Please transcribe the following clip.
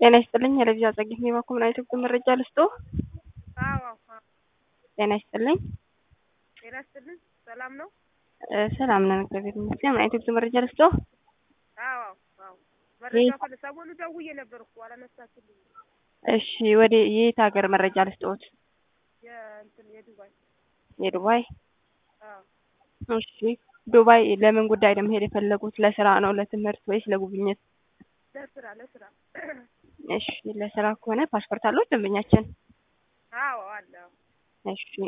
ጤና ይስጥልኝ የለቪዛ ጸጊት ኔባ ኮምናይቶች መረጃ ልስጦ። አዎ አዎ። ጤና ይስጥልኝ። ጤና ይስጥልኝ። ሰላም ነው? እ ሰላም ነን እግዚአብሔር ይመስገን። ምን አይነት መረጃ ልስጦ? አዎ አዎ። መረጃ ፈለ ሰሞኑ ደውዬ ነበር እኮ አላነሳችልኝ። እሺ ወደ የት ሀገር መረጃ ልስጦት? የእንትን የዱባይ የዱባይ አዎ። እሺ ዱባይ ለምን ጉዳይ ነው መሄድ የፈለጉት? ለስራ ነው፣ ለትምህርት ወይስ ለጉብኝት? ለስራ ለስራ። እሺ ለስራ ከሆነ ፓስፖርት አለው ደንበኛችን? አዎ አለ። እሺ